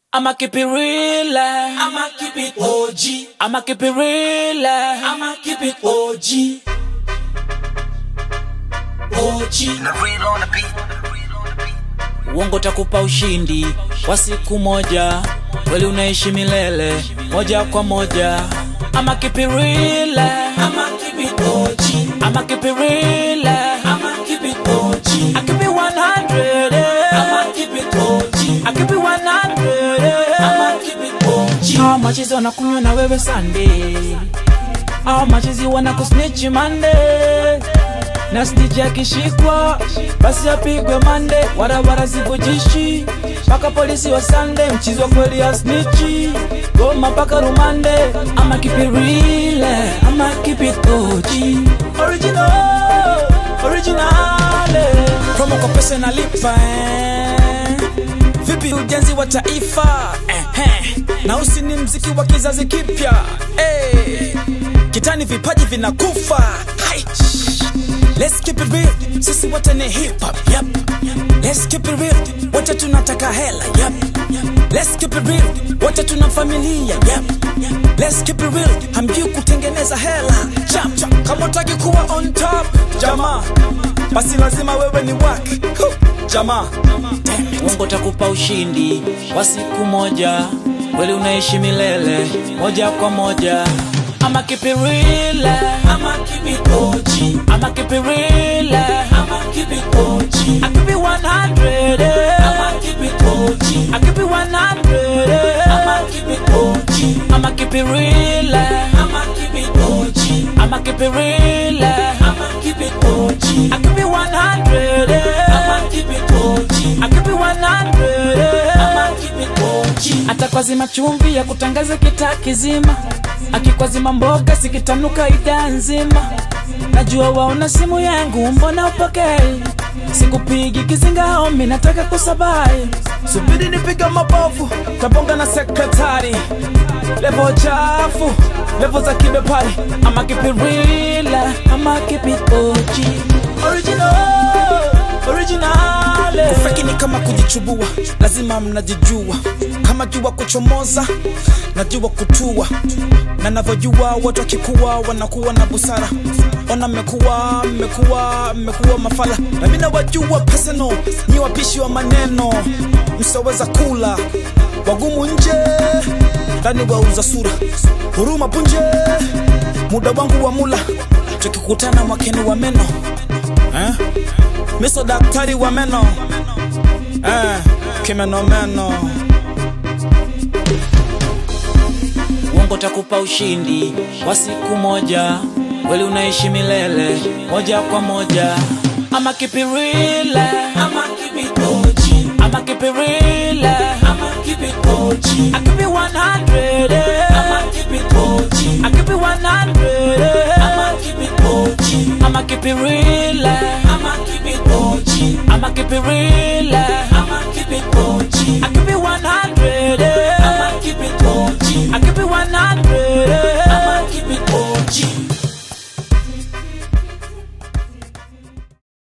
I'ma keep it real. I'ma keep it OG. I'ma keep it real. I'ma keep it OG. OG. The real on the beat. The real on the beat. Uongo takupa ushindi wa siku moja, kweli unaishi milele moja kwa moja. I'ma keep it real. I'ma keep it OG. I'ma keep it real. I'ma keep it OG. I keep it 100. eh. I'ma keep it OG. I keep it 100. eh. I'ma keep it OG. Hawa machizi wanakunywa na wewe Sunday, hawa machizi wanakusnitch Monday, na snitch akishikwa basi apigwe mande, barabara zivujishi mpaka polisi wa Sunday, mchizi wa kweli ya snitchi goma mpaka rumande. Ama keep it real, ama keep it OG, original, original. Promo kwa pesa inalipa eh. Vipi ujenzi wa taifa eh, eh. na usi ni mziki wa kizazi kipya eh. Kitani vipaji vinakufa Hai. Let's keep it real, sisi wote ni hip hop yep. Let's keep it real, wote tunataka hela yep. Let's keep it real, wote tuna familia yep. Let's keep it real, hamjui kutengeneza hela chap chap. Kama utaki kuwa on top jamaa, basi lazima wewe ni wak jamaa. Uongo takupa ushindi wa siku moja, kweli unaishi milele moja kwa moja. I'ma keep it real, I'ma keep it OG. I'ma keep it real, I'ma keep it OG. I keep it 100, eh. I'ma keep it OG. I keep it 100, eh. I'ma keep it OG. I'ma keep it real, I'ma keep it OG. I'ma keep it real, I'ma keep it OG. I keep it 100, eh. I'ma keep it OG. I keep it 100, eh. I'ma keep it OG. hata kwa zima chumvi ya kutangaza kitaa kizima, akikwazima mboga sikitanuka idhaa nzima. Najua waona simu yangu, mbona upokei? Sikupigi kizinga homi, nataka kusabai. Subiri nipiga mabovu, tabonga na sekretari. Levo chafu, levo za kibepari. Ama keep it real, ama keep it OG. Original, original. Kufeki ni kama kujichubua, lazima mnajijua. Kama jua kuchomoza, najua kutua, na navyojua watu wakikuwa wanakuwa na busara. Ona mmekuwa mmekuwa mmekuwa mafala, na mimi nawajua personal, ni wapishi wa maneno, msaweza kula wagumu nje, ndani wauza sura, huruma punje, muda wangu wa mula, tukikutana mwakeni wa meno eh? Miso daktari wa meno eh, kimenomeno uongo takupa ushindi wa siku moja, kweli unaishi milele moja kwa moja. Ama keep it real, I'ma keep it OG. ama keep it real, I'ma keep it OG. I keep it 100, eh. I'ma keep it OG. I keep it 100, eh. I'ma keep it OG. I'ma keep it real, I'ma keep it OG. I'ma keep it real, I'ma keep it OG. I keep it